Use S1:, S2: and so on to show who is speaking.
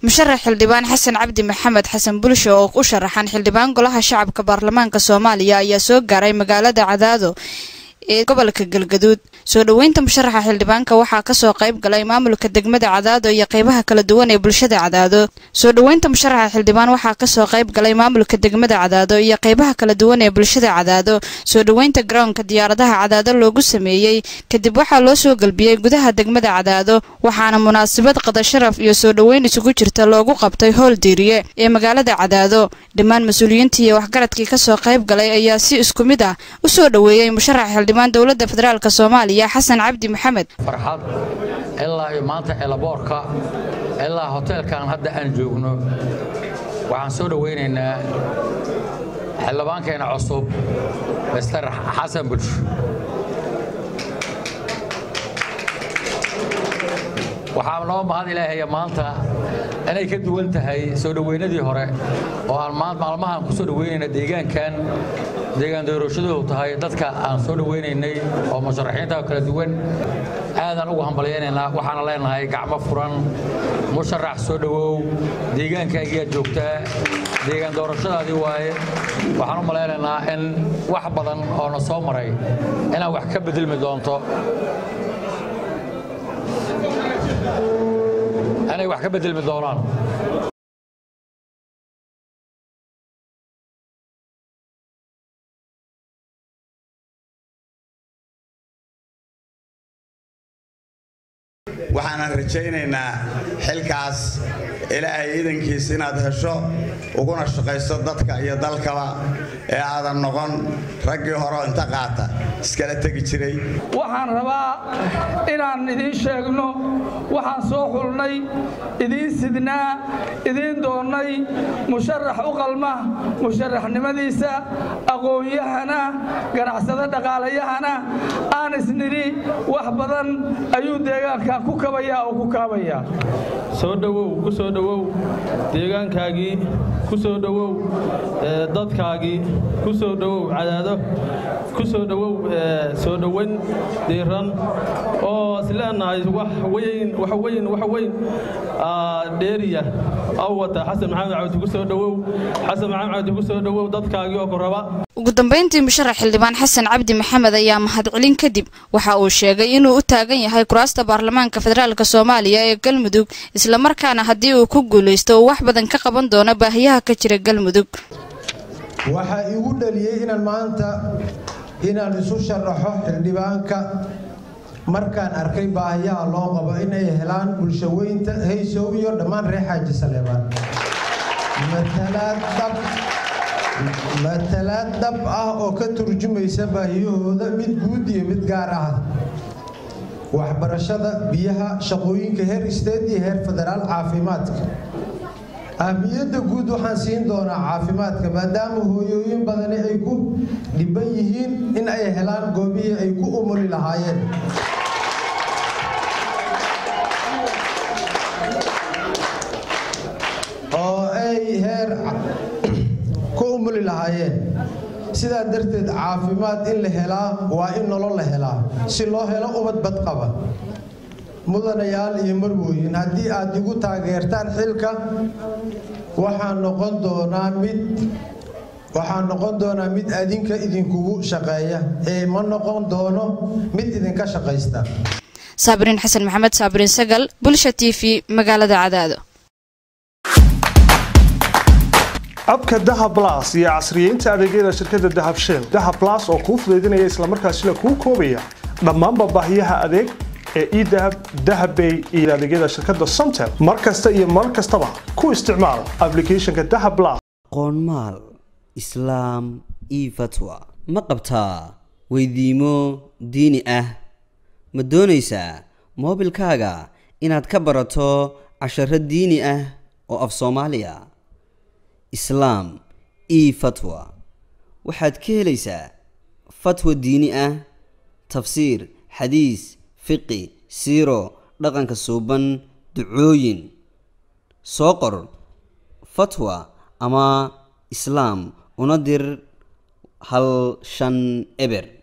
S1: musharax xildhibaan xasan cabdi maxamed xasan bulsho oo u sharaxan xildhibaan golaha shacabka baarlamaanka soomaaliya ayaa soo gaaray magaalada cadaado ee gobolka galgaduud soo dhoweynta musharaxa xildhibaanka waxaa kasoo qayb galay maamulka degmada cadaado iyo qeybaha kala duwan ee bulshada cadaado soo dhoweynta musharaxa xildhibaan waxaa kasoo qayb galay maamulka degmada cadaado iyo qeybaha kala duwan ee bulshada cadaado soo dhoweynta garoonka diyaaradaha cadaado loogu sameeyey kadib waxaa loo soo galbiyey gudaha degmada cadaado waxaana munaasabad qada sharaf iyo soo dhoweyn isugu jirta loogu qabtay howl diiriye ee magaalada cadaado dhammaan mas-uuliyiintii iyo waxgaradkii kasoo qayb galay ayaa si isku mid ah usoo dhoweeyey musharaxa dowlada federaalk soomaaliya xasan cabdi maxamed
S2: farxad ilaa iyo maanta elaboorka ilaa hoteelkan hadda aan joogno waxaan soo dhowaynaynaa xildhibaankeena cusub mister xasan bulsho waxaa noo mahad ilaahaya maanta inay ka duwan tahay soo dhoweynadii hore oo aan maalmahaan ku soo dhoweynayna deegaankan deegaan doorashadu tahay dadka aan soo dhoweynaynay oo musharaxiinta kala duwan aadaan ugu hambalyaynaynaa waxaana leenahay gacmo furan musharax soo dhowow deegaankaagiiaad joogtaa deegaan doorashadaadii waaye waxaan u malaynaynaa in wax badan oo na soo maray inaad wax ka bedelmi doonto inay wax ka bedelmi doonaan
S3: waxaanan rajaynaynaa xilkaas ilaahay iidankiis inaad hesho uguna shaqayso dadka iyo dalkaba ee aadan noqon raggii horeo inta qaata iskala tegi jiray
S4: waxaan rabaa inaan idiin sheegno waxaan soo xulnay idiin sidnaa idiin doonnay musharax u qalma musharaxnimadiisa aqoon-yahana ganacsado dhaqaalayahana aan isnidhi wax badan ayuu deegaanka ku kabayaa oo ku kaabayaa
S5: soo dhowow ku soo dhowow deegaankaagii ku soo dhowow dadkaagii ku soo dhowow cadaado ku soo dhowow soo dhoweyn diiran oo isleenahay wax weyn wax weyn wax weyn dheeriya aw wata xasan maxamed cabdi ku soo dhowow xasan maxamed cabdi ku soo dhowow dadkaagii oo ku raba
S1: ugu dambeyntii musharax xildhibaan xasan cabdi maxamed ayaa mahadcelin kadib waxa uu sheegay inuu u taagan yahay kuraasta baarlamaanka federaalk soomaaliya ee galmudug islamarkaana haddii uu ku guulaysto uu wax badan ka qaban doono baahiyaha ka jira galmudug
S6: waxaa igu dhaliyey inaan maanta inaan isu sharaxo xildhibaanka markaan arkay baahiyaha loo qabo inay helaan bulshaweynta haysow iyo dhammaan reer xaaji saleebaan matalaad dhab ah oo ka turjumaysa baahiyahooda mid guud iyo mid gaar ah waxbarashada biyaha shaqooyinka heer isteed iyo heer federaal caafimaadka ahmiyadda guud waxaan siin doonaa caafimaadka maadaama hooyooyin badani ay ku dhiban yihiin in ay helaan goobihii ay ku umuli lahaayeen oo ay heer ku umuli lahaayeen sidaa darteed caafimaad in la helaa waa in nolol la helaa si loo helo ubad badqaba mudanayaal iyo marwooyin haddii aad igu taageertaan xilka waxaa noqon doonaa mid waxaa noqon doonaa mid adinka idinkugu shaqeeya ee ma noqon doono mid idinka shaqaysta
S1: saabiriin xasan maxamed saabiriin sagal bulsha t v magaalada cadaado
S7: abka dahab las iyo casriyeynta adeegyada shirkadda dahab shell dahab las oo kuu fudaydinaya islamarkaasina kuu koobaya dhammaanba baahiyaha adeeg ee edahab dahabbay iyo adeegyada shirkadda somtel mar kasta iyo mar kastaba ku isticmaal ablicathonka dahab las
S8: qoonmaal islaam io fatwa ma qabtaa weydiimo diini ah ma doonaysaa moobilkaaga inaad ka barato casharo diini ah oo af soomaaliya islaam io fatwa waxaad ka helaysaa fatwa diini ah tafsiir xadiis fiqi siiro dhaqanka suuban ducooyin soo qor fatwa ama islaam una dir hal shan eber